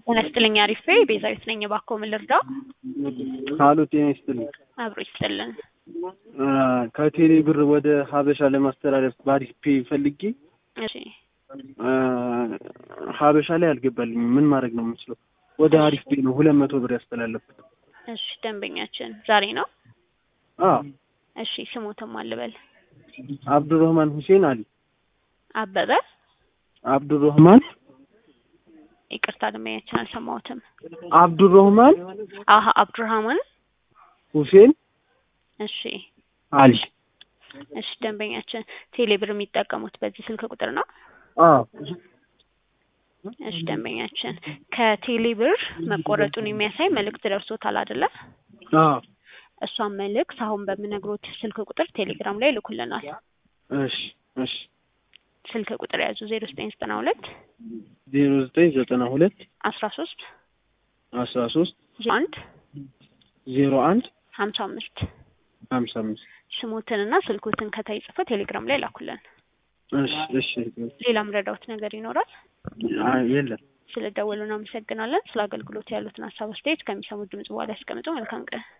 ጤና ይስጥልኝ አሪፍ ቤዛዊት ነኝ። እባክዎ ምን ልርዳው? ካሉ ጤና ይስጥልኝ። አብሮ ይስጥልን። ከቴሌ ብር ወደ ሀበሻ ለማስተላለፍ በአሪፍ ፔ ፈልጌ እሺ ሀበሻ ላይ አልገባልኝም። ምን ማድረግ ነው የምችለው? ወደ አሪፍ ፔ ነው ሁለት መቶ ብር ያስተላለፍኩት። እሺ ደንበኛችን ዛሬ ነው። አዎ እሺ ስሞትም አልበል አብዱረህማን ሁሴን አሊ። አበበ አብዱረህማን ይቅርታ ደንበኛችን አልሰማሁትም። አብዱረህማን አሀ አብዱራህማን ሁሴን እሺ አሊ። እሺ ደንበኛችን ቴሌ ብር የሚጠቀሙት በዚህ ስልክ ቁጥር ነው? አዎ እሺ ደንበኛችን ከቴሌ ብር መቆረጡን የሚያሳይ መልእክት ደርሶታል አይደለ? አዎ እሷን መልእክት አሁን በምነግሮት ስልክ ቁጥር ቴሌግራም ላይ ይልኩልናል። እሺ እሺ ስልክ ቁጥር ያዙ ዜሮ ዘጠኝ ዘጠና ሁለት ዜሮ ዘጠኝ ዘጠና ሁለት አስራ ሶስት አስራ ሶስት አንድ ዜሮ አንድ ሀምሳ አምስት ሀምሳ አምስት ስሞትንና ስልኮትን ከታይ ጽፈ ቴሌግራም ላይ ላኩልን። እሺ እሺ ሌላም ረዳውት ነገር ይኖራል? አይ የለም ስለ ደወሉ እናመሰግናለን። ስለ አገልግሎት ያሉትን ሀሳብ አስተያየት ከሚሰሙት ድምጽ በኋላ ያስቀምጡ። መልካም ቀን።